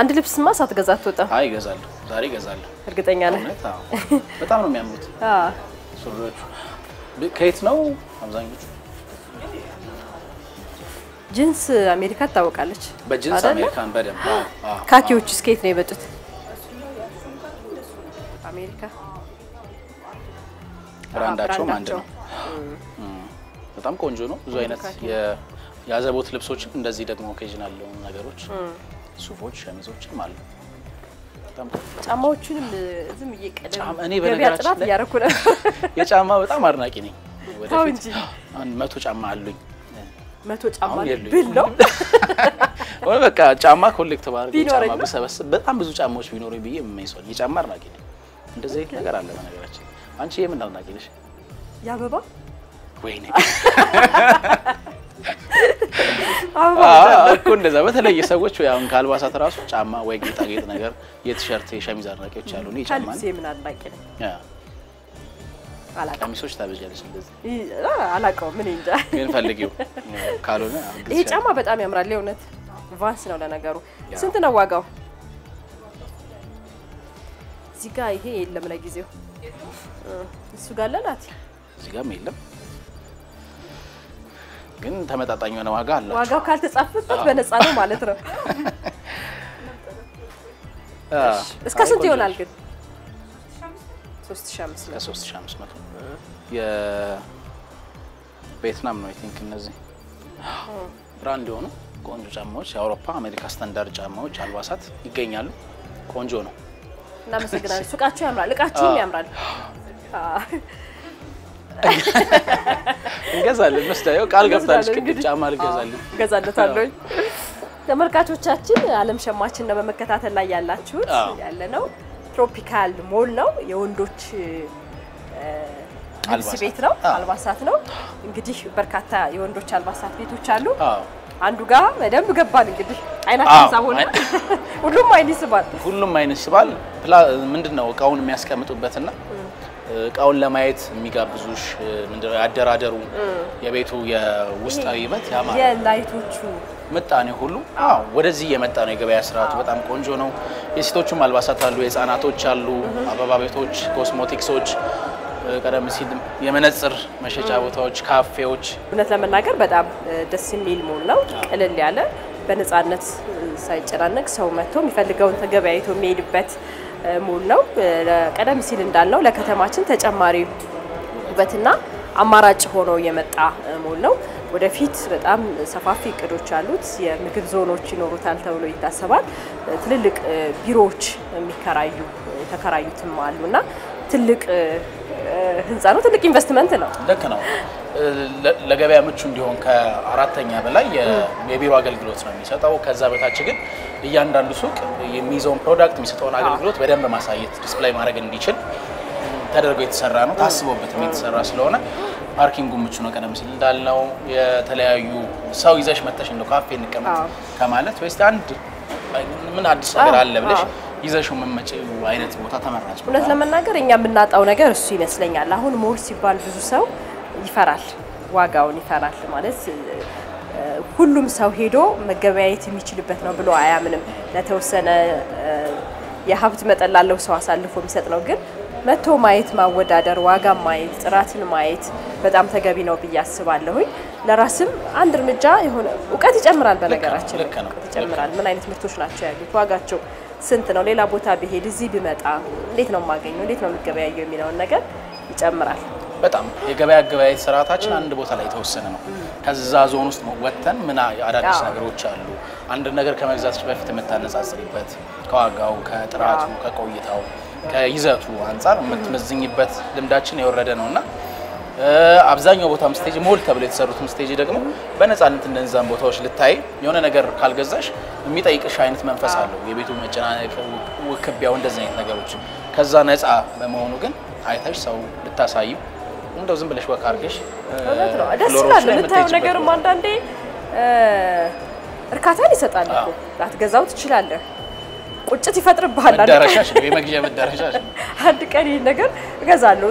አንድ ልብስማ ሳትገዛ አትወጣም። አይ እገዛለሁ፣ ዛሬ እገዛለሁ። እርግጠኛ ነህ? እውነት አዎ። በጣም ነው የሚያምሩት አዎ። ሱሪዎቹ። ብ- ከየት ነው አብዛኞቹ? ጅንስ አሜሪካ ትታወቃለች በጅንስ አይደለ? አሜሪካን በደንብ አዎ፣ አዎ። ካኪዎች እስከየት ነው የመጡት? አሜሪካ ብራንዳቸውም አንድ ብራንዳቸው። ነው። እም፣ በጣም ቆንጆ ነው። ብዙ አይነት ካኪ። የ- የአዘቦት ልብሶችም እንደዚህ ደግሞ ኦኬዥናል የሆኑ ነገሮች ሱፎች፣ ሸሚዞችም አሉ። በጣም ቆንጆ። ጫማዎቹንም ዝም እየቀደም ጫማ እኔ ገበያ በነገራችን ጥናት ላይ እያደረኩ ነው። የጫማ በጣም አድናቂ ነኝ። ተው ወደፊት እንጂ አንድ መቶ ጫማ አሉኝ። መቶ ጫማ አሁን የሉኝም። ብል ነው ወይ በቃ ጫማ ኮሌክት ባደርግ ቢኖረኝ ጫማ ነው። ብሰበስብ በጣም ብዙ ጫማዎች ቢኖሩኝ ብዬ የምመኝ ሰው ነኝ። የጫማ አድናቂ ነኝ። እንደዚህ አይነት ነገር አለ በነገራችን። አንቺ የምን አድናቂ ነሽ? የአበባ ወይኔ አበባ አዎ፣ እኮ እንደዛ በተለየ ሰዎች ወይ አሁን ከአልባሳት ራሱ ጫማ ወይ ጌጣጌጥ ነገር የቲሸርት የሸሚዝ አድናቂዎች አሉ። እኔ ጫማ ከልብሴ ምን አድናቂ ነኝ ያ አላውቀውም ቀሚሶች ታበጃለች እንደዚህ ይ- አ- አላውቀውም ምን እንጃ ግን ፈልጊው ካልሆነ ይሄ ጫማ በጣም ያምራል የእውነት ቫንስ ነው ለነገሩ ያ። ስንት ነው ዋጋው እዚህ ጋር ይሄ የለም ለጊዜው እ፣ እሱ ጋር አለ ናት እዚህ ጋርም የለም ግን ተመጣጣኝ የሆነ ዋጋ አላቸው። ዋጋው ካልተጻፈበት በነፃ ነው ማለት ነው አ፣ እስከ አይ ስንት ቆንጆ ይሆናል ነች። ግን 3500 ከ3500 የቬትናም ነው አይ ቲንክ እነዚህ ብራንድ የሆኑ ቆንጆ ጫማዎች የአውሮፓ አሜሪካ ስታንዳርድ ጫማዎች አልባሳት ይገኛሉ። ቆንጆ ነው። እናመሰግናለን ሱቃቸው ያምራል እቃችሁም ያምራል አ፣ እንገዛለን መስዳየው ቃል ገብታለች እንገዛለን ቅድም እንግዲህ። ጫማ ልገዛለን። አዎ፣ እገዛለታለሁ ተመልካቾቻችን ዓለም ሸማችን ነው በመከታተል ላይ ያላችሁት አዎ። ያለ ነው ትሮፒካል ሞል ነው የወንዶች እ፣ ልብስ አልባሳት። ቤት ነው አዎ። አልባሳት ነው እንግዲህ በርካታ የወንዶች አልባሳት ቤቶች አሉ አዎ አንዱ ጋር በደንብ ገባን እንግዲህ አይናችን አዎ፣ ሳብ ሆነ አይ- ሁሉም አይን ይስባል ሁሉም አይነት ሲባል ፕላ- ምንድን ነው እቃውን የሚያስቀምጡበትና እቃውን ለማየት የሚጋብዙሽ ምንድነው ያደራደሩ የቤቱ የውስጣዊ ውበት ያማረ የላይቶቹ ምጣኔ ሁሉ አዎ ወደዚህ እየመጣ ነው። የገበያ ስርዓቱ በጣም ቆንጆ ነው። የሴቶቹም አልባሳት አሉ፣ የህፃናቶች አሉ፣ አበባ ቤቶች፣ ኮስሞቲክሶች፣ ቀደም ሲል የመነጽር መሸጫ ቦታዎች፣ ካፌዎች እውነት ለመናገር በጣም እ፣ ደስ የሚል ሞል ነው። ቅልል ያለ በነፃነት እ፣ ሳይጨናነቅ ሰው መጥቶ የሚፈልገውን ተገበያይቶ የሚሄድበት እ፣ ሞል ነው። እ፣ ለ- ቀደም ሲል እንዳልነው ለከተማችን ተጨማሪ ውበትና አማራጭ ሆኖ የመጣ እ፣ ሞል ነው። ወደፊት በጣም ሰፋፊ እቅዶች አሉት። የምግብ ዞኖች ይኖሩታል ተብሎ ይታሰባል። እ፣ ትልልቅ እ፣ ቢሮዎች የሚከራዩ የተከራዩትም አሉና ትልቅ እ፣ እ፣ ህንፃ ነው። ትልቅ ኢንቨስትመንት ነው። ልክ ነው። ለ- ለገበያ ምቹ እንዲሆን ከአራተኛ በላይ የ- የቢሮ አገልግሎት ነው የሚሰጠው። ከዛ በታች ግን እያንዳንዱ ሱቅ የሚይዘውን ፕሮዳክት የሚሰጠውን አገልግሎት በደንብ ማሳየት ዲስፕላይ ማድረግ እንዲችል ተደርጎ የተሰራ ነው። ታስቦበትም የተሰራ ስለሆነ ፓርኪንጉ ምቹ ነው። ቀደም ሲል እንዳልነው የተለያዩ ሰው ይዘሽ መተሽ እንደው ካፌ እንቀመጥ አዎ። ከማለት ወይስ አንድ ምን አዲስ ነገር አዎ፣ አለ ብለሽ አዎ። ይዘሽው መመጪው አይነት ቦታ ተመራጭ ቦታ እውነት ነው። ለመናገር እኛ የምናጣው ነገር እሱ ይመስለኛል። አሁን ሞል ሲባል ብዙ ሰው ይፈራል፣ ዋጋውን ይፈራል። ማለት እ፣ ሁሉም ሰው ሄዶ መገበያየት የሚችልበት ነው ብሎ አያምንም። ለተወሰነ እ፣ የሀብት መጠን ላለው ሰው አሳልፎ የሚሰጥ ነው። ግን መጥቶ ማየት፣ ማወዳደር፣ ዋጋ ማየት፣ ጥራትን ማየት በጣም ተገቢ ነው ብዬ አስባለሁኝ። ለራስም አንድ እርምጃ የሆነ እውቀት ይጨምራል። በነገራችን ላይ ልክ ነው፣ እውቀት ይጨምራል። ምን አይነት ምርቶች ናቸው ያሉት? ዋጋቸው ስንት ነው? ሌላ ቦታ ብሄድ እዚህ ብመጣ እንዴት ነው የማገኘው? እንዴት ነው የሚገበያየው የሚለውን ነገር ይጨምራል። በጣም የገበያ አገበያየት ስርዓታችን አንድ ቦታ ላይ የተወሰነ ነው። ከዛ ዞን ውስጥ ወጥተን ምን አዳዲስ አዎ። ነገሮች አሉ፣ አንድ ነገር ከመግዛትሽ በፊት የምታነጻጽሪበት ከዋጋው፣ ከጥራቱ፣ አዎ። ከቆይታው፣ ከይዘቱ አንጻር የምትመዝኝበት ልምዳችን የወረደ ነው እና እ፣ አብዛኛው ቦታም ስቴጅ ሞል ተብሎ የተሰሩትም ስቴጅ ደግሞ በነፃነት እነዛን ቦታዎች ልታይ የሆነ ነገር ካልገዛሽ የሚጠይቅሽ አይነት መንፈስ አለው። የቤቱ መጨናነቅ፣ ውክቢያው፣ እንደዚህ አይነት ነገሮች ከዛ ነፃ በመሆኑ ግን አይተሽ ሰው ልታሳዩ እንደው ዝም ብለሽ ወክ አድርገሽ እ፣ እውነት ነው። ደስ ፍሎሮች ይላል። ላይ የምታየው የምትሄጂበት ነገርም ቦታ። አንዳንዴ እ፣ እርካታን ይሰጣል እኮ አዎ። ላትገዛው ትችላለህ። ቁጭት ይፈጥርብሃል። አንድ ቀን- መዳረሻሽ ነው የመግዣ መዳረሻሽ ነው። አንድ ቀን ይህን ነገር እገዛለሁ።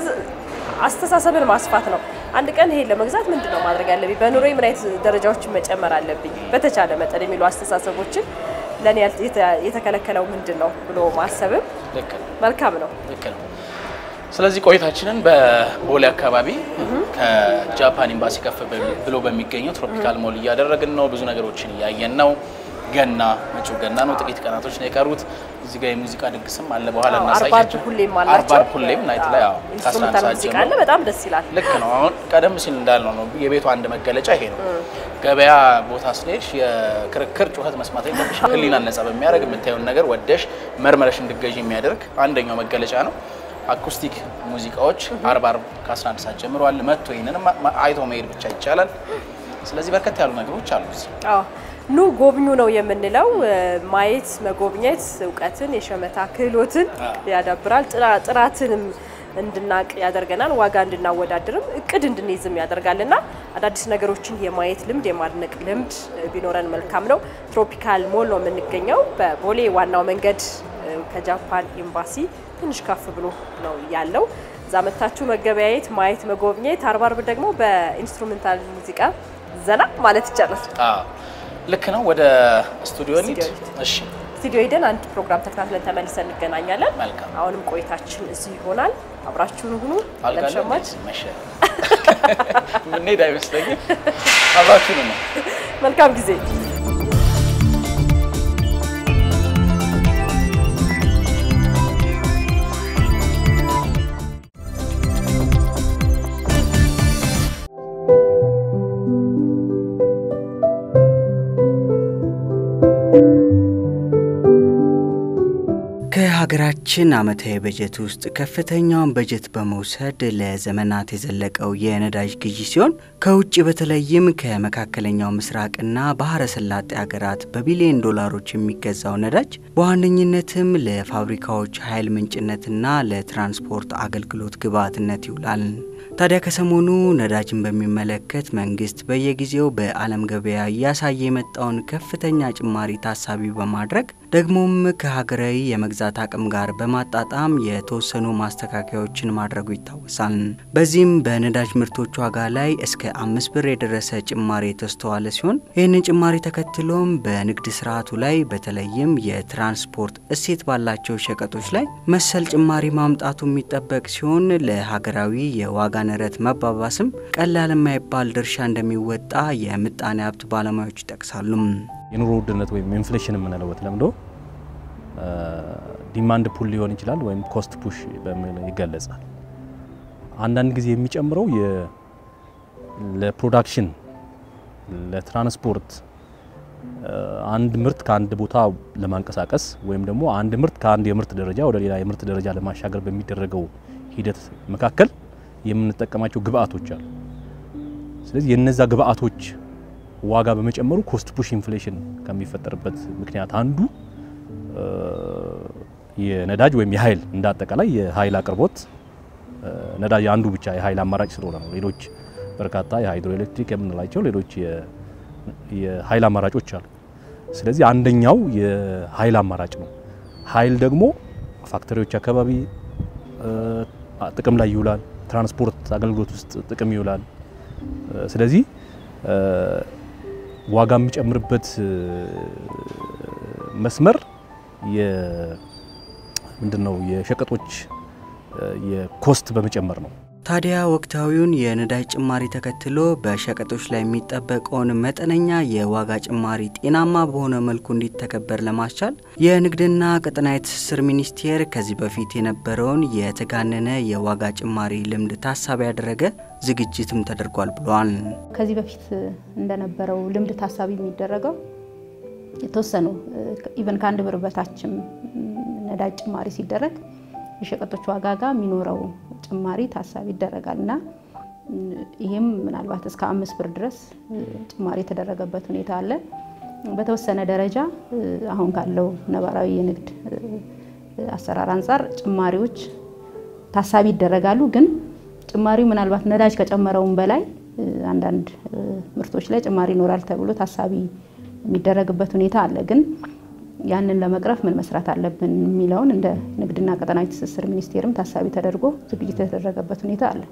አስተሳሰብን ማስፋት ነው። አንድ ቀን ይሄን ለመግዛት ምንድን ነው ማድረግ ያለብኝ፣ በኑሮዬ ምን አይነት ደረጃዎችን መጨመር አለብኝ፣ በተቻለ መጠን የሚሉ አስተሳሰቦችን ለእኔ የተከለከለው ምንድን ነው ብሎ ማሰብም ልክ ነው። መልካም ነው። ልክ ነው። ስለዚህ ቆይታችንን በቦሌ አካባቢ ከጃፓን ኤምባሲ ከፍ ብሎ በሚገኘው ትሮፒካል ሞል እያደረግን ነው። ብዙ ነገሮችን እያየን ነው። ገና መጪው ገና ነው። ጥቂት ቀናቶች ነው የቀሩት። እዚህ ጋር የሙዚቃ ድግስም አለ። በኋላ አርባ እናሳያቸው። ሁሌም አላቸው። አርባ ሁሌም ናይት ላይ አዎ፣ ከአስራ አንድ ኢንስትሩሜንታል ሰዓት ሙዚቃ ጀምሮ አለ። በጣም ደስ ይላል። ልክ ነው። አሁን ቀደም ሲል እንዳልነው ነው የቤቱ አንድ መገለጫ ይሄ ነው። ገበያ ቦታ ስንሄድሽ የክርክር ጩኸት መስማት የለብሽ። ሕሊናን ነጻ በሚያደርግ የምታየውን ነገር ወደሽ መርመረሽ እንድገዥ የሚያደርግ አንደኛው መገለጫ ነው። አኩስቲክ ሙዚቃዎች አርብ አርብ ከ11 ሰዓት ጀምሮ አለ። መጥቶ ይህንን አይቶ መሄድ ብቻ ይቻላል። ስለዚህ በርከት ያሉ ነገሮች አሉ እዚህ። አዎ ኑ ጎብኙ ነው የምንለው። ማየት መጎብኘት እውቀትን፣ የሸመታ ክህሎትን ያዳብራል። ጥራ- ጥራትንም እንድናቅ ያደርገናል። ዋጋ እንድናወዳድርም እቅድ እንድንይዝም ያደርጋልና አዳዲስ ነገሮችን የማየት ልምድ የማድነቅ ልምድ ቢኖረን መልካም ነው። ትሮፒካል ሞል ነው የምንገኘው በቦሌ ዋናው መንገድ ከጃፓን ኤምባሲ ትንሽ ከፍ ብሎ ነው ያለው። እዛ መታችሁ መገበያየት፣ ማየት፣ መጎብኘት አርብ አርብ ደግሞ በኢንስትሩሜንታል ሙዚቃ ዘና ማለት ይቻላል። አዎ ልክ ነው። ወደ ስቱዲዮ እንሂድ። ስቱዲዮ እሺ ስቱዲዮ ሄደን አንድ ፕሮግራም ተከታትለን ተመልሰን እንገናኛለን። መልካም። አሁንም ቆይታችን እዚህ ይሆናል። አብራችሁን ሁኑ። አልጋለ ለሸማች መሸ ምንሄድ አይመስለኝም። አብራችሁን ነው መልካም ጊዜ። ከሀገራችን ዓመታዊ በጀት ውስጥ ከፍተኛውን በጀት በመውሰድ ለዘመናት የዘለቀው የነዳጅ ግዢ ሲሆን ከውጭ በተለይም ከመካከለኛው ምስራቅና ባህረ ሰላጤ ሀገራት በቢሊዮን ዶላሮች የሚገዛው ነዳጅ በዋነኝነትም ለፋብሪካዎች ኃይል ምንጭነትና ለትራንስፖርት አገልግሎት ግብዓትነት ይውላል። ታዲያ ከሰሞኑ ነዳጅን በሚመለከት መንግስት በየጊዜው በዓለም ገበያ እያሳየ የመጣውን ከፍተኛ ጭማሪ ታሳቢ በማድረግ ደግሞም ከሀገራዊ የመግዛት አቅም ጋር በማጣጣም የተወሰኑ ማስተካከያዎችን ማድረጉ ይታወሳል። በዚህም በነዳጅ ምርቶች ዋጋ ላይ እስከ አምስት ብር የደረሰ ጭማሪ የተስተዋለ ሲሆን ይህንን ጭማሪ ተከትሎም በንግድ ስርዓቱ ላይ በተለይም የትራንስፖርት እሴት ባላቸው ሸቀጦች ላይ መሰል ጭማሪ ማምጣቱ የሚጠበቅ ሲሆን ለሀገራዊ የዋጋ ንረት መባባስም ቀላል የማይባል ድርሻ እንደሚወጣ የምጣኔ ሀብት ባለሙያዎች ይጠቅሳሉ። የኑሮ ውድነት ወይም ኢንፍሌሽን የምንለው በተለምዶ ዲማንድ ፑል ሊሆን ይችላል ወይም ኮስት ፑሽ በሚል ይገለጻል። አንዳንድ ጊዜ የሚጨምረው የ- ለፕሮዳክሽን ለትራንስፖርት አንድ ምርት ከአንድ ቦታ ለማንቀሳቀስ ወይም ደግሞ አንድ ምርት ከአንድ የምርት ደረጃ ወደ ሌላ የምርት ደረጃ ለማሻገር በሚደረገው ሂደት መካከል የምንጠቀማቸው ግብአቶች አሉ። ስለዚህ የነዛ ግብአቶች ዋጋ በመጨመሩ ኮስት ፑሽ ኢንፍሌሽን ከሚፈጠርበት ምክንያት አንዱ የነዳጅ ወይም የኃይል እንደ አጠቃላይ የኃይል አቅርቦት ነዳጅ አንዱ ብቻ የኃይል አማራጭ ስለሆነ ነው። ሌሎች በርካታ የሃይድሮ ኤሌክትሪክ የምንላቸው ሌሎች የኃይል አማራጮች አሉ። ስለዚህ አንደኛው የኃይል አማራጭ ነው። ኃይል ደግሞ ፋክተሪዎች አካባቢ ጥቅም ላይ ይውላል። ትራንስፖርት አገልግሎት ውስጥ ጥቅም ይውላል። ስለዚህ ዋጋ የሚጨምርበት መስመር ምንድነው የሸቀጦች የኮስት በመጨመር ነው። ታዲያ ወቅታዊውን የነዳጅ ጭማሪ ተከትሎ በሸቀጦች ላይ የሚጠበቀውን መጠነኛ የዋጋ ጭማሪ ጤናማ በሆነ መልኩ እንዲተከበር ለማስቻል የንግድና ቀጠናዊ ትስስር ሚኒስቴር ከዚህ በፊት የነበረውን የተጋነነ የዋጋ ጭማሪ ልምድ ታሳቢ ያደረገ ዝግጅትም ተደርጓል ብለዋል። ከዚህ በፊት እንደነበረው ልምድ ታሳቢ የሚደረገው የተወሰኑ ኢቨን ከአንድ ብር በታችም ነዳጅ ጭማሪ ሲደረግ የሸቀጦች ዋጋ ጋር የሚኖረው ጭማሪ ታሳቢ ይደረጋል እና ይህም ምናልባት እስከ አምስት ብር ድረስ ጭማሪ የተደረገበት ሁኔታ አለ። በተወሰነ ደረጃ አሁን ካለው ነባራዊ የንግድ አሰራር አንጻር ጭማሪዎች ታሳቢ ይደረጋሉ። ግን ጭማሪው ምናልባት ነዳጅ ከጨመረውም በላይ አንዳንድ ምርቶች ላይ ጭማሪ ይኖራል ተብሎ ታሳቢ የሚደረግበት ሁኔታ አለ ግን ያንን ለመቅረፍ ምን መስራት አለብን የሚለውን እንደ ንግድና ቀጠናዊ ትስስር ሚኒስቴርም ታሳቢ ተደርጎ ዝግጅት የተደረገበት ሁኔታ አለ።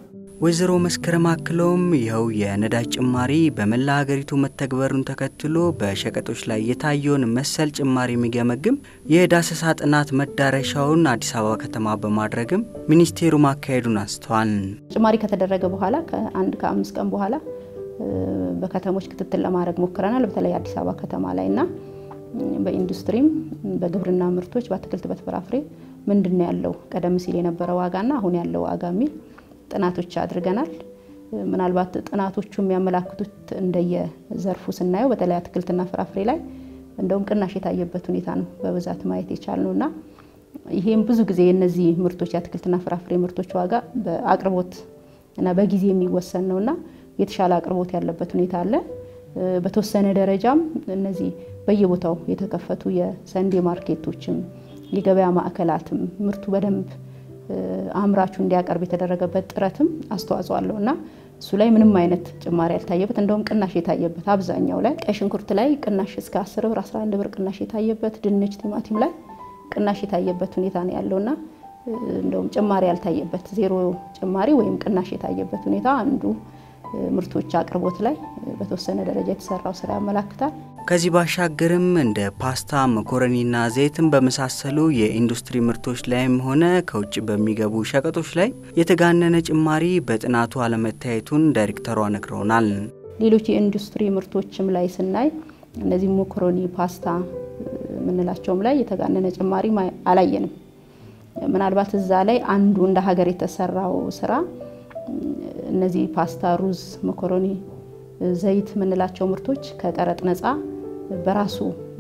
ወይዘሮ መስከረም አክለውም ይኸው የነዳጅ ጭማሪ በመላ ሀገሪቱ መተግበሩን ተከትሎ በሸቀጦች ላይ የታየውን መሰል ጭማሪ የሚገመግም የዳሰሳ ጥናት መዳረሻውን አዲስ አበባ ከተማ በማድረግም ሚኒስቴሩ ማካሄዱን አንስተዋል። ጭማሪ ከተደረገ በኋላ ከአንድ ከአምስት ቀን በኋላ በከተሞች ክትትል ለማድረግ ሞክረናል። በተለይ አዲስ አበባ ከተማ ላይ እና በኢንዱስትሪም በግብርና ምርቶች በአትክልት በፍራፍሬ ምንድን ነው ያለው ቀደም ሲል የነበረ ዋጋና አሁን ያለው ዋጋ የሚል ጥናቶች አድርገናል። ምናልባት ጥናቶቹ የሚያመላክቱት እንደየዘርፉ ስናየው በተለይ አትክልትና ፍራፍሬ ላይ እንደውም ቅናሽ የታየበት ሁኔታ ነው በብዛት ማየት የቻልነው እና ይሄም ብዙ ጊዜ የነዚህ ምርቶች የአትክልትና ፍራፍሬ ምርቶች ዋጋ በአቅርቦት እና በጊዜ የሚወሰን ነው እና የተሻለ አቅርቦት ያለበት ሁኔታ አለ። በተወሰነ ደረጃም እነዚህ በየቦታው የተከፈቱ የሰንዴ ማርኬቶችም የገበያ ማዕከላትም ምርቱ በደንብ አምራቹ እንዲያቀርብ የተደረገበት ጥረትም አስተዋጽኦ አለው እና እሱ ላይ ምንም አይነት ጭማሪ ያልታየበት እንደውም ቅናሽ የታየበት አብዛኛው ላይ ቀይ ሽንኩርት ላይ ቅናሽ እስከ 10 ብር 11 ብር ቅናሽ የታየበት ድንች፣ ቲማቲም ላይ ቅናሽ የታየበት ሁኔታ ነው ያለውና እንደውም ጭማሪ ያልታየበት ዜሮ ጭማሪ ወይም ቅናሽ የታየበት ሁኔታ አንዱ ምርቶች አቅርቦት ላይ በተወሰነ ደረጃ የተሰራው ስራ ያመላክታል። ከዚህ ባሻገርም እንደ ፓስታ፣ መኮረኒና ዘይትን በመሳሰሉ የኢንዱስትሪ ምርቶች ላይም ሆነ ከውጭ በሚገቡ ሸቀጦች ላይ የተጋነነ ጭማሪ በጥናቱ አለመታየቱን ዳይሬክተሯ ነግረውናል። ሌሎች የኢንዱስትሪ ምርቶችም ላይ ስናይ እነዚህ መኮረኒ፣ ፓስታ የምንላቸውም ላይ የተጋነነ ጭማሪ አላየንም። ምናልባት እዛ ላይ አንዱ እንደ ሀገር የተሰራው ስራ እነዚህ ፓስታ፣ ሩዝ፣ መኮረኒ፣ ዘይት የምንላቸው ምርቶች ከቀረጥ ነፃ በራሱ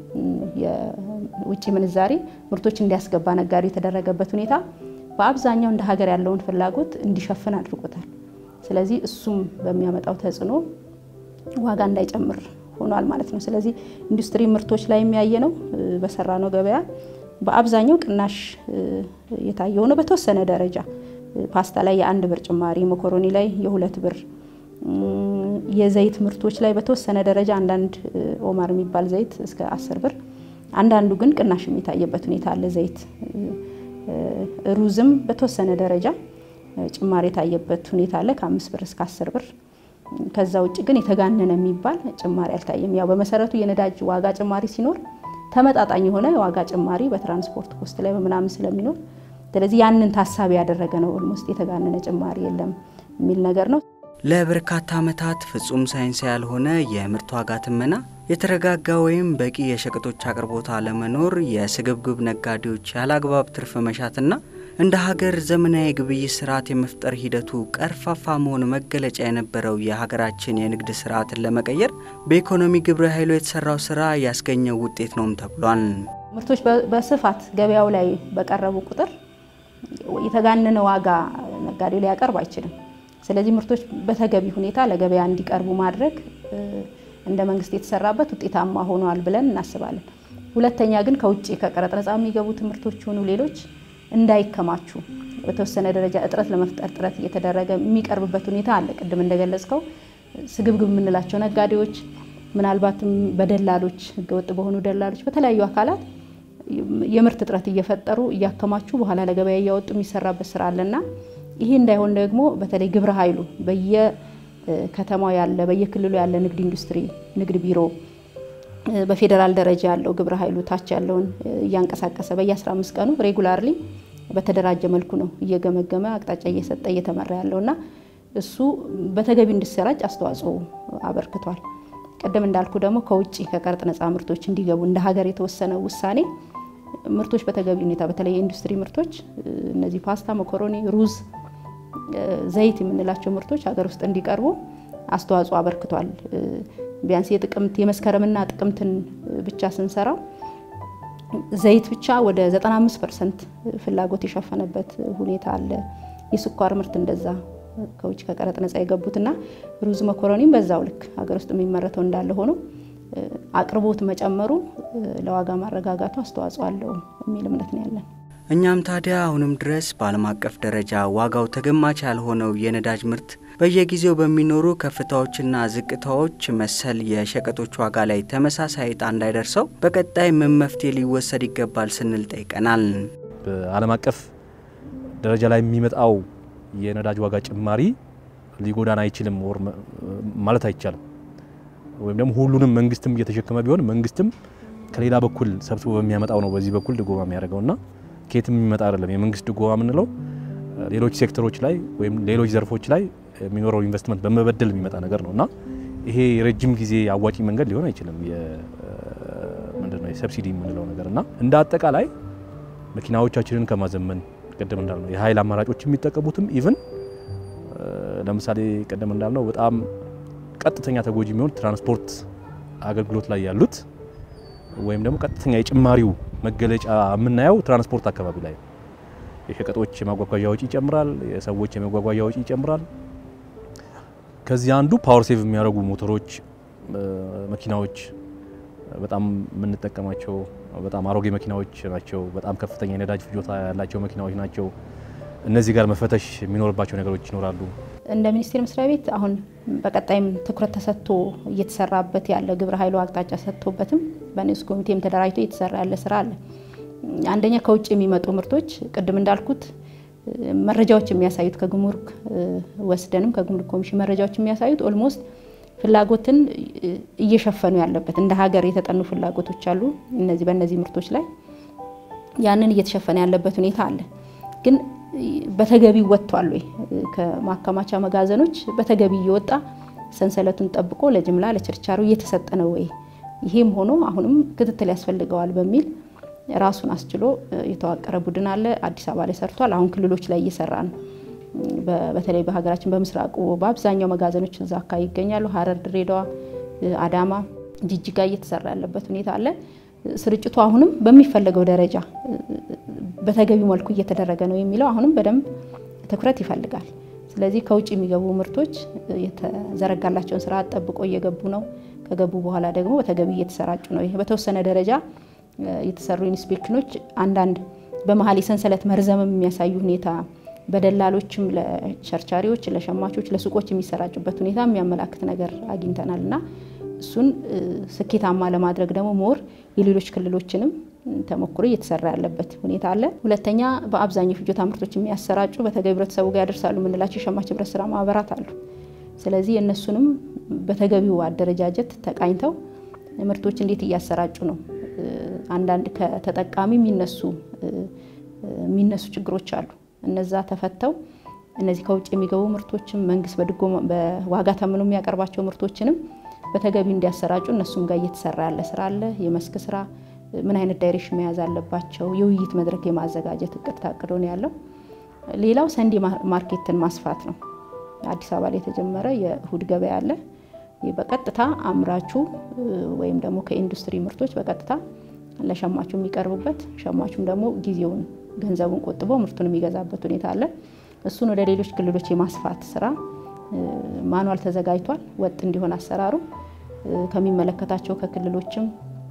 የውጭ ምንዛሬ ምርቶች እንዲያስገባ ነጋዴ የተደረገበት ሁኔታ በአብዛኛው እንደ ሀገር ያለውን ፍላጎት እንዲሸፍን አድርጎታል። ስለዚህ እሱም በሚያመጣው ተጽዕኖ ዋጋ እንዳይጨምር ሆኗል ማለት ነው። ስለዚህ ኢንዱስትሪ ምርቶች ላይ የሚያየ ነው በሰራ ነው ገበያ በአብዛኛው ቅናሽ የታየው ነው። በተወሰነ ደረጃ ፓስታ ላይ የአንድ ብር ጭማሪ፣ መኮሮኒ ላይ የሁለት ብር፣ የዘይት ምርቶች ላይ በተወሰነ ደረጃ አንዳንድ ኦማር የሚባል ዘይት እስከ አስር ብር፣ አንዳንዱ ግን ቅናሽ የሚታየበት ሁኔታ አለ። ዘይት ሩዝም በተወሰነ ደረጃ ጭማሪ የታየበት ሁኔታ አለ ከአምስት ብር እስከ አስር ብር። ከዛ ውጭ ግን የተጋነነ የሚባል ጭማሪ አልታየም። ያው በመሰረቱ የነዳጅ ዋጋ ጭማሪ ሲኖር ተመጣጣኝ የሆነ ዋጋ ጭማሪ በትራንስፖርት ኮስት ላይ በምናምን ስለሚኖር ስለዚህ ያንን ታሳቢ ያደረገ ነው። ኦልሞስት የተጋነነ ጭማሪ የለም የሚል ነገር ነው። ለበርካታ ዓመታት ፍጹም ሳይንስ ያልሆነ የምርት ዋጋ ትመና፣ የተረጋጋ ወይም በቂ የሸቀጦች አቅርቦት አለመኖር፣ የስግብግብ ነጋዴዎች ያለአግባብ ትርፍ መሻትና እንደ ሀገር ዘመናዊ የግብይት ስርዓት የመፍጠር ሂደቱ ቀርፋፋ መሆን መገለጫ የነበረው የሀገራችን የንግድ ስርዓትን ለመቀየር በኢኮኖሚ ግብረ ኃይሉ የተሰራው ስራ ያስገኘው ውጤት ነውም ተብሏል። ምርቶች በስፋት ገበያው ላይ በቀረቡ ቁጥር የተጋነነ ዋጋ ነጋዴው ሊያቀርብ አይችልም። ስለዚህ ምርቶች በተገቢ ሁኔታ ለገበያ እንዲቀርቡ ማድረግ እንደ መንግስት የተሰራበት ውጤታማ ሆኗል ብለን እናስባለን። ሁለተኛ ግን ከውጭ ከቀረጥ ነጻ የሚገቡት ምርቶች ሆኑ ሌሎች እንዳይከማቹ በተወሰነ ደረጃ እጥረት ለመፍጠር ጥረት እየተደረገ የሚቀርብበት ሁኔታ አለ። ቅድም እንደገለጽከው ስግብግብ የምንላቸው ነጋዴዎች ምናልባትም በደላሎች ህገወጥ በሆኑ ደላሎች በተለያዩ አካላት የምርት እጥረት እየፈጠሩ እያከማቹ በኋላ ለገበያ እያወጡ የሚሰራበት ስራ አለና ይሄ እንዳይሆን ደግሞ በተለይ ግብረ ኃይሉ በየከተማው ያለ በየክልሉ ያለ ንግድ ኢንዱስትሪ ንግድ ቢሮ በፌዴራል ደረጃ ያለው ግብረ ኃይሉ ታች ያለውን እያንቀሳቀሰ በየ15 ቀኑ ሬጉላርሊ በተደራጀ መልኩ ነው እየገመገመ አቅጣጫ እየሰጠ እየተመራ ያለውና እሱ በተገቢ እንዲሰራጭ አስተዋጽኦ አበርክቷል። ቅድም እንዳልኩ ደግሞ ከውጭ ከቀረጥ ነፃ ምርቶች እንዲገቡ እንደ ሀገር የተወሰነ ውሳኔ ምርቶች በተገቢ ሁኔታ በተለይ የኢንዱስትሪ ምርቶች እነዚህ ፓስታ፣ መኮሮኒ፣ ሩዝ፣ ዘይት የምንላቸው ምርቶች ሀገር ውስጥ እንዲቀርቡ አስተዋጽኦ አበርክቷል። ቢያንስ የጥቅምት የመስከረምና ጥቅምትን ብቻ ስንሰራው ዘይት ብቻ ወደ 95 ፐርሰንት ፍላጎት የሸፈነበት ሁኔታ አለ። የስኳር ምርት እንደዛ ከውጭ ከቀረጥ ነጻ የገቡትና ሩዝ መኮረኒም በዛው ልክ ሀገር ውስጥ የሚመረተው እንዳለ ሆኖ አቅርቦት መጨመሩ ለዋጋ ማረጋጋቱ አስተዋጽኦ አለው የሚል እምነት ነው ያለን። እኛም ታዲያ አሁንም ድረስ በዓለም አቀፍ ደረጃ ዋጋው ተገማች ያልሆነው የነዳጅ ምርት በየጊዜው በሚኖሩ ከፍታዎችና ዝቅታዎች መሰል የሸቀጦች ዋጋ ላይ ተመሳሳይ ዕጣ እንዳይደርሰው በቀጣይ ምን መፍትሄ ሊወሰድ ይገባል ስንል ጠይቀናል። በዓለም አቀፍ ደረጃ ላይ የሚመጣው የነዳጅ ዋጋ ጭማሪ ሊጎዳን አይችልም ወር ማለት አይቻልም። ወይም ደግሞ ሁሉንም መንግስትም እየተሸከመ ቢሆን መንግስትም ከሌላ በኩል ሰብስቦ በሚያመጣው ነው በዚህ በኩል ድጎማ የሚያደርገውና ከየትም የሚመጣ አይደለም። የመንግስት ድጎማ የምንለው ሌሎች ሴክተሮች ላይ ወይም ሌሎች ዘርፎች ላይ የሚኖረው ኢንቨስትመንት በመበደል የሚመጣ ነገር ነው እና ይሄ የረጅም ጊዜ አዋጪ መንገድ ሊሆን አይችልም። ምንድነው የሰብሲዲ የምንለው ነገር እና እንደ አጠቃላይ መኪናዎቻችንን ከማዘመን ቅድም እንዳልነው የኃይል አማራጮች የሚጠቀሙትም ኢቭን ለምሳሌ ቅድም እንዳልነው በጣም ቀጥተኛ ተጎጂ የሚሆን ትራንስፖርት አገልግሎት ላይ ያሉት ወይም ደግሞ ቀጥተኛ የጭማሪው መገለጫ የምናየው ትራንስፖርት አካባቢ ላይ የሸቀጦች የማጓጓዣ ወጪ ይጨምራል፣ የሰዎች የመጓጓዣ ወጪ ይጨምራል። ከዚህ አንዱ ፓወር ሴቭ የሚያደርጉ ሞተሮች፣ መኪናዎች በጣም የምንጠቀማቸው በጣም አሮጌ መኪናዎች ናቸው። በጣም ከፍተኛ የነዳጅ ፍጆታ ያላቸው መኪናዎች ናቸው። እነዚህ ጋር መፈተሽ የሚኖርባቸው ነገሮች ይኖራሉ። እንደ ሚኒስቴር መስሪያ ቤት አሁን በቀጣይም ትኩረት ተሰጥቶ እየተሰራበት ያለ ግብረ ኃይሉ አቅጣጫ ሰጥቶበትም በንዑስ ኮሚቴም ተደራጅቶ እየተሰራ ያለ ስራ አለ። አንደኛ ከውጭ የሚመጡ ምርቶች ቅድም እንዳልኩት መረጃዎች የሚያሳዩት ከጉምሩክ ወስደንም ከጉምሩክ ኮሚሽን መረጃዎች የሚያሳዩት ኦልሞስት ፍላጎትን እየሸፈኑ ያለበት እንደ ሀገር የተጠኑ ፍላጎቶች አሉ። እነዚህ በእነዚህ ምርቶች ላይ ያንን እየተሸፈነ ያለበት ሁኔታ አለ። ግን በተገቢው ወጥቷል ወይ? ከማከማቻ መጋዘኖች በተገቢ እየወጣ ሰንሰለቱን ጠብቆ ለጅምላ ለችርቻሮ እየተሰጠ ነው ወይ? ይሄም ሆኖ አሁንም ክትትል ያስፈልገዋል በሚል ራሱን አስችሎ የተዋቀረ ቡድን አለ። አዲስ አበባ ላይ ሰርቷል። አሁን ክልሎች ላይ እየሰራ ነው። በተለይ በሀገራችን በምስራቁ በአብዛኛው መጋዘኖች እዛ አካባቢ ይገኛሉ። ሀረር፣ ድሬዳዋ፣ አዳማ፣ ጅጅጋ እየተሰራ ያለበት ሁኔታ አለ። ስርጭቱ አሁንም በሚፈለገው ደረጃ በተገቢው መልኩ እየተደረገ ነው የሚለው አሁንም በደንብ ትኩረት ይፈልጋል። ስለዚህ ከውጭ የሚገቡ ምርቶች የተዘረጋላቸውን ስርዓት ጠብቆ እየገቡ ነው። ከገቡ በኋላ ደግሞ በተገቢ እየተሰራጩ ነው። ይሄ በተወሰነ ደረጃ የተሰሩ ኢንስፔክሽኖች አንዳንድ በመሀል የሰንሰለት መርዘምም የሚያሳዩ ሁኔታ በደላሎችም ለቸርቻሪዎች፣ ለሸማቾች፣ ለሱቆች የሚሰራጩበት ሁኔታ የሚያመላክት ነገር አግኝተናል እና እሱን ስኬታማ ለማድረግ ደግሞ ሞር የሌሎች ክልሎችንም ተሞክሮ እየተሰራ ያለበት ሁኔታ አለ። ሁለተኛ በአብዛኛው ፍጆታ ምርቶች የሚያሰራጩ በተገቢ ህብረተሰቡ ጋር ያደርሳሉ የምንላቸው የሸማች ህብረት ስራ ማህበራት አሉ። ስለዚህ እነሱንም በተገቢው አደረጃጀት ተቃኝተው ምርቶች እንዴት እያሰራጩ ነው፣ አንዳንድ ከተጠቃሚ የሚነሱ የሚነሱ ችግሮች አሉ። እነዛ ተፈተው እነዚህ ከውጭ የሚገቡ ምርቶችም መንግስት በድጎማ በዋጋ ተምኖ የሚያቀርባቸው ምርቶችንም በተገቢ እንዲያሰራጩ እነሱም ጋር እየተሰራ ያለ ስራ አለ። የመስክ ስራ ምን አይነት ዳይሬክሽን መያዝ አለባቸው፣ የውይይት መድረክ የማዘጋጀት እቅድ ታቅዶ ነው ያለው። ሌላው ሰንዴ ማርኬትን ማስፋት ነው። አዲስ አበባ ላይ የተጀመረ የእሁድ ገበያ አለ። በቀጥታ አምራቹ ወይም ደግሞ ከኢንዱስትሪ ምርቶች በቀጥታ ለሸማቹ የሚቀርቡበት ሸማቹም ደግሞ ጊዜውን ገንዘቡን ቆጥቦ ምርቱን የሚገዛበት ሁኔታ አለ። እሱን ወደ ሌሎች ክልሎች የማስፋት ስራ ማኗል ተዘጋጅቷል። ወጥ እንዲሆን አሰራሩ ከሚመለከታቸው ከክልሎችም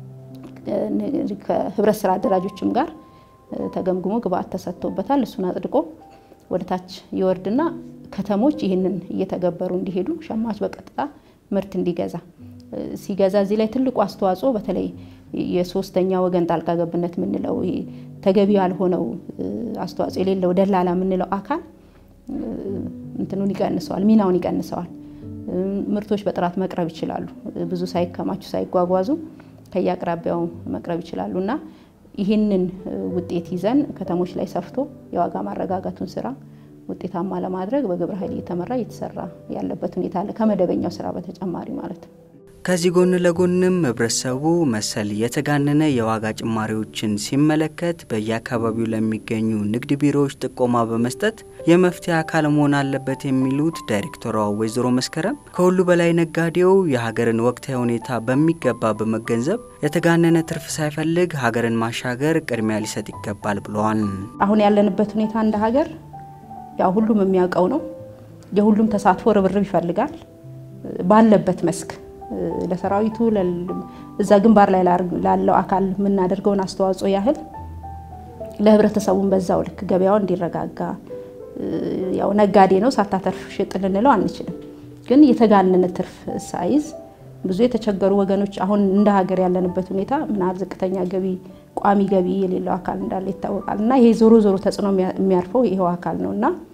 ከህብረት ስራ አደራጆችም ጋር ተገምግሞ ግብአት ተሰጥቶበታል። እሱን አጽድቆ ወደ ታች ይወርድና ከተሞች ይህንን እየተገበሩ እንዲሄዱ ሸማች በቀጥታ ምርት እንዲገዛ ሲገዛ እዚህ ላይ ትልቁ አስተዋጽኦ በተለይ የሶስተኛ ወገን ጣልቃ ገብነት የምንለው ተገቢ ያልሆነው አስተዋጽኦ የሌለው ደላላ የምንለው አካል እንትኑን ይቀንሰዋል፣ ሚናውን ይቀንሰዋል። ምርቶች በጥራት መቅረብ ይችላሉ። ብዙ ሳይከማቹ ሳይጓጓዙ ከየአቅራቢያው መቅረብ ይችላሉ እና ይህንን ውጤት ይዘን ከተሞች ላይ ሰፍቶ የዋጋ ማረጋጋቱን ስራ ውጤታማ ለማድረግ በግብረ ኃይል እየተመራ እየተሰራ ያለበት ሁኔታ አለ፣ ከመደበኛው ስራ በተጨማሪ ማለት ነው። ከዚህ ጎን ለጎንም ህብረተሰቡ መሰል የተጋነነ የዋጋ ጭማሪዎችን ሲመለከት በየአካባቢው ለሚገኙ ንግድ ቢሮዎች ጥቆማ በመስጠት የመፍትሄ አካል መሆን አለበት የሚሉት ዳይሬክተሯ ወይዘሮ መስከረም ከሁሉ በላይ ነጋዴው የሀገርን ወቅታዊ ሁኔታ በሚገባ በመገንዘብ የተጋነነ ትርፍ ሳይፈልግ ሀገርን ማሻገር ቅድሚያ ሊሰጥ ይገባል ብለዋል። አሁን ያለንበት ሁኔታ እንደ ሀገር ያው ሁሉም የሚያውቀው ነው። የሁሉም ተሳትፎ ርብርብ ይፈልጋል ባለበት መስክ ለሰራዊቱ እዛ ግንባር ላይ ላለው አካል የምናደርገውን አስተዋጽኦ ያህል ለህብረተሰቡን በዛው ልክ ገበያው እንዲረጋጋ ያው ነጋዴ ነው ሳታተርፍ ሽጥ ልንለው አንችልም። ግን የተጋነነ ትርፍ ሳይዝ ብዙ የተቸገሩ ወገኖች አሁን እንደ ሀገር ያለንበት ሁኔታ ምናል ዝቅተኛ ገቢ ቋሚ ገቢ የሌለው አካል እንዳለ ይታወቃል። እና ይሄ ዞሮ ዞሮ ተጽዕኖ የሚያርፈው ይሄው አካል ነው እና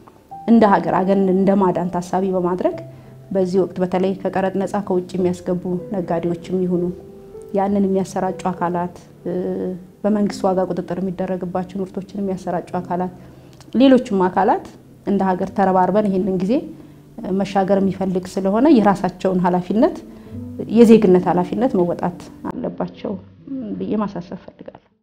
እንደ ሀገር አገርን እንደ ማዳን ታሳቢ በማድረግ በዚህ ወቅት በተለይ ከቀረጥ ነፃ ከውጭ የሚያስገቡ ነጋዴዎችም ይሁኑ ያንን የሚያሰራጩ አካላት በመንግስት ዋጋ ቁጥጥር የሚደረግባቸው ምርቶችን የሚያሰራጩ አካላት ሌሎችም አካላት እንደ ሀገር ተረባርበን ይህንን ጊዜ መሻገር የሚፈልግ ስለሆነ የራሳቸውን ኃላፊነት የዜግነት ኃላፊነት መወጣት አለባቸው ብዬ ማሳሰብ ፈልጋለሁ።